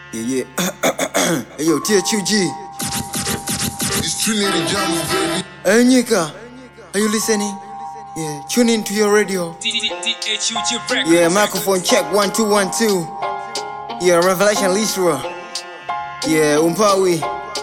Yeah, yeah. hey, yo, THUG. It's Trinity Jungle, baby. Hey, Nika. Are you listening? Yeah, tune in to your radio. Yeah, microphone check one two one two. Yeah, Revelation Lisra. Yeah, Umpawi.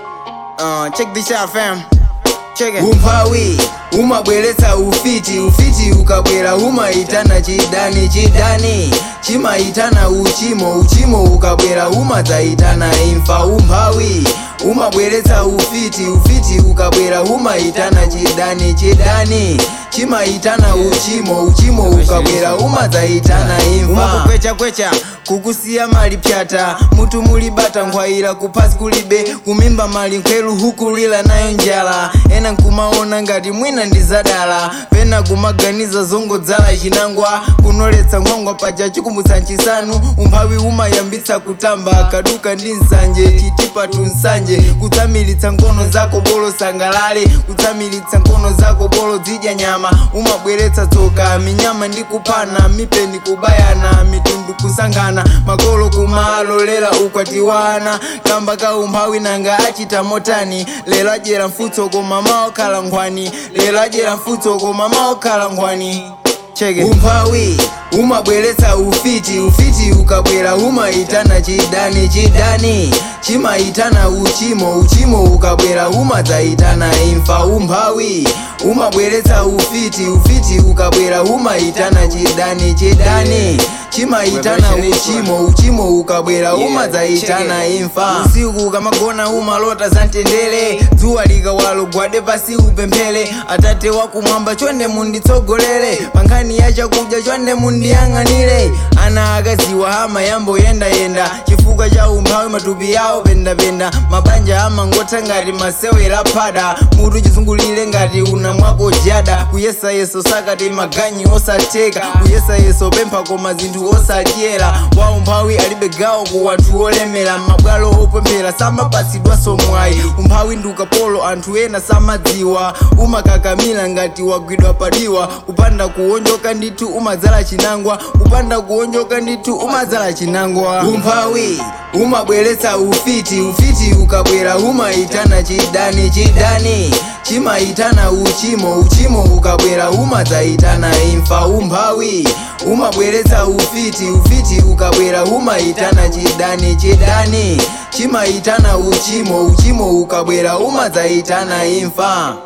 Uh, check this out, fam. Check it. Umpawi umabweretsa ufiti ufiti ukabwera umaitana chidani chidani chimaitana uchimo uchimo ukabwera umadzaitana imfa umphawi umabweretsa ufiti ufiti ukabwera umaitana chidani chidani chimaitana uchimo uchimo ukabwera umadzaitana imfa kwecha kwecha kukusiya mali pyata mutu mulibata nkhwayira kuphasi kulibe kumimba mali nkhweru hukulira nayo njala ena nkumaona ngati mwina ndi zadala pena kumaganiza zongodzala chinangwa kunoletsa nkhwangwa paja chikumbutsa nchisanu umphawi umayambitsa kutamba kaduka ndi nsanje chitipatu nsanje kutsamiritsa nkhono zako bolo sangalale kutsamiritsa nkhono zako bolo zidya nyama umabweretsa tsoka minyama ndi kuphana mipeni kubayana mitundu kusankhana makolo kumalolera ukwatiwana kamba ka umphawi nanga achita motani lero adyera mfutso koma maokhala nkhwani lero adyera mfutso koma maokhala nkhwani cheke umphawi umabweretsa ufiti ufiti ukabwera umaitana chidani chidani chimaitana uchimo uchimo ukabwera umadzaitana imfa umphawi umabweretsa ufiti ufiti ukabwera umaitana chidani chidani chimaitana uchimo uchimo ukabwera umadzaitana imfa usiku ukamagona umalota za mtendere dzuwa likawala gwade pasi upemphele atate wakumwamba chonde munditsogolere pankhani ya chakudya chonde mundiyang'anire ana akaziwa hama yambo yendayenda chifukwa cha umphawi matupi yawo pendapenda mabanja amangotha ngati masewera phada mutu chizungulire ngati una mwako jada kuyesayeso sakati maganyi osatheka kuyesayeso pempha koma zinthu osadyera wa umphawi alibe gawo ku wanthu olemera mabwalo opemphera samapatsidwanso mwayi umphawi ndi ukapolo anthu ena samadziwa umakakamira ngati wagwidwa padiwa kupanda kuwonjoka ndithu umadzala chinangwa kupanda kuwonjoka ndithu umadzala chinangwa umphawi umabweretsa ufiti ufiti ukabwera umaitana chidani chidani chimaitana uchimo uchimo ukabwera umadzaitana imfa umphawi umabweretsa ufiti ufiti ukabwera umaitana chidani chidani chimaitana uchimo uchimo ukabwera umadzaitana imfa